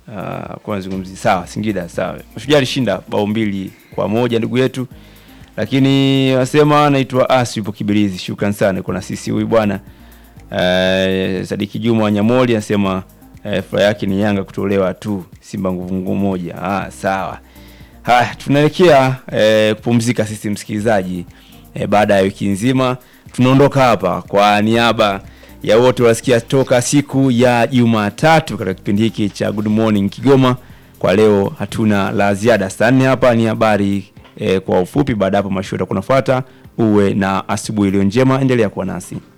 Uh, kwa nazungumzia sawa Singida sawa. Mashujaa alishinda bao mbili kwa moja ndugu yetu. Lakini wasema anaitwa Asi yupo Kibirizi. Shukran sana kwa na sisi huyu bwana. Uh, Sadiki Juma wa Nyamoli anasema uh, furaha yake ni Yanga kutolewa tu Simba nguvu nguvu moja. Ah, sawa. Haya, tunaelekea eh, kupumzika sisi msikilizaji eh, baada ya wiki nzima. Tunaondoka hapa kwa niaba ya wote wasikia toka siku ya Jumatatu katika kipindi hiki cha Good Morning Kigoma. Kwa leo hatuna la ziada. Saa nne hapa ni habari eh, kwa ufupi. Baada hapo mashuhuda kunafuata. Uwe na asubuhi iliyo njema, endelea kuwa nasi.